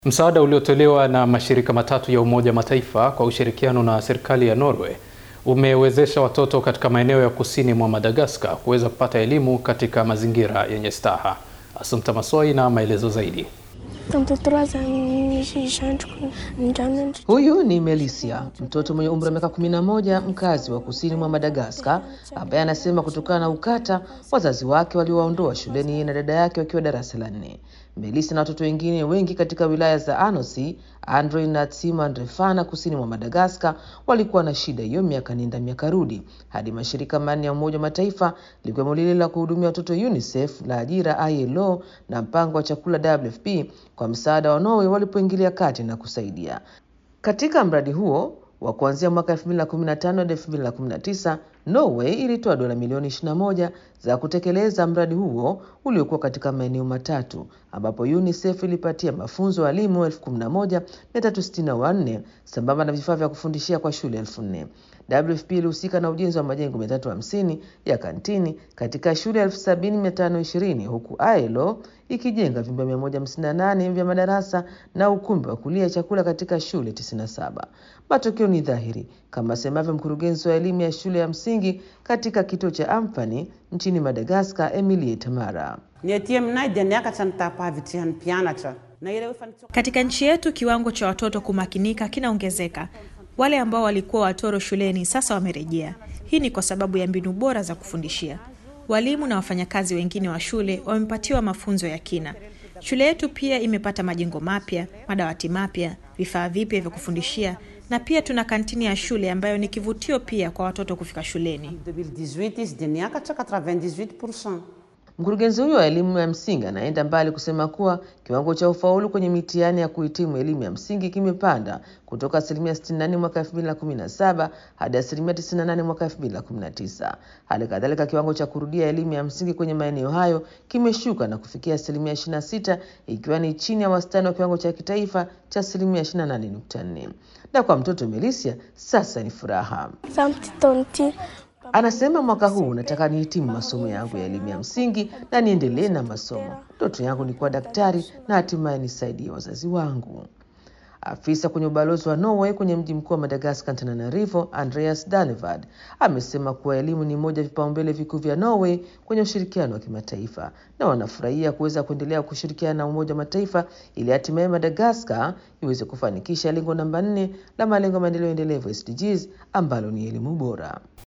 Msaada uliotolewa na mashirika matatu ya Umoja Mataifa kwa ushirikiano na serikali ya Norway umewezesha watoto katika maeneo ya kusini mwa Madagascar kuweza kupata elimu katika mazingira yenye staha. Assumpta Massoi na maelezo zaidi. Huyu ni Melisia, mtoto mwenye umri wa miaka 11, mkazi wa kusini mwa Madagaskar, ambaye anasema kutokana na ukata wazazi wake waliowaondoa shuleni yeye na dada yake wakiwa darasa la nne. Melisia na watoto wengine wengi katika wilaya za Anosi, Andre na Tsimandrefana kusini mwa Madagaskar walikuwa na shida hiyo miaka nenda miaka rudi, hadi mashirika manne ya Umoja wa Mataifa likiwemo lile la kuhudumia watoto UNICEF, la ajira ILO na mpango wa chakula WFP kwa msaada wa Norway walipoingilia kati na kusaidia katika mradi huo wa kuanzia mwaka 2015 hadi 2019. Norway ilitoa dola milioni 21 za kutekeleza mradi huo uliokuwa katika maeneo matatu ambapo UNICEF ilipatia mafunzo walimu 11364 sambamba na vifaa vya kufundishia kwa shule elfu nne. WFP ilihusika na ujenzi wa majengo 350 ya kantini katika shule 70520 huku ILO ikijenga vyumba 158 vya madarasa na ukumbi wa kulia chakula katika shule 97. Matokeo ni dhahiri kama asemavyo mkurugenzi wa elimu ya shule ya msingi katika kituo cha Amfani nchini Madagaskar, Emilie Tamara. Katika nchi yetu kiwango cha watoto kumakinika kinaongezeka. Wale ambao walikuwa watoro shuleni sasa wamerejea. Hii ni kwa sababu ya mbinu bora za kufundishia. Walimu na wafanyakazi wengine wa shule wamepatiwa mafunzo ya kina. Shule yetu pia imepata majengo mapya, madawati mapya, vifaa vipya vya kufundishia na pia tuna kantini ya shule ambayo ni kivutio pia kwa watoto kufika shuleni. Mkurugenzi huyo wa elimu ya msingi anaenda mbali kusema kuwa kiwango cha ufaulu kwenye mitihani ya kuhitimu elimu ya msingi kimepanda kutoka asilimia 64 mwaka 2017 hadi asilimia 98 mwaka 2019. Hali kadhalika kiwango cha kurudia elimu ya msingi kwenye maeneo hayo kimeshuka na kufikia asilimia 26, ikiwa ni chini ya wastani wa kiwango cha kitaifa cha asilimia 28.4. Na kwa mtoto Melisia sasa ni furaha. Anasema mwaka huu nataka nihitimu masomo yangu ya elimu ya msingi na niendelee na masomo. Ndoto yangu ni kuwa daktari na hatimaye nisaidie wazazi wangu. Afisa kwenye ubalozi wa Norway kwenye mji mkuu wa Madagaskar, Antananarivo, Andreas Danevad amesema kuwa elimu ni moja ya vipaumbele vikuu vya Norway kwenye ushirikiano wa kimataifa na wanafurahia kuweza kuendelea kushirikiana na Umoja wa Mataifa ili hatimaye Madagaskar iweze kufanikisha lengo namba nne la malengo ya maendeleo endelevu SDGs ambalo ni elimu bora.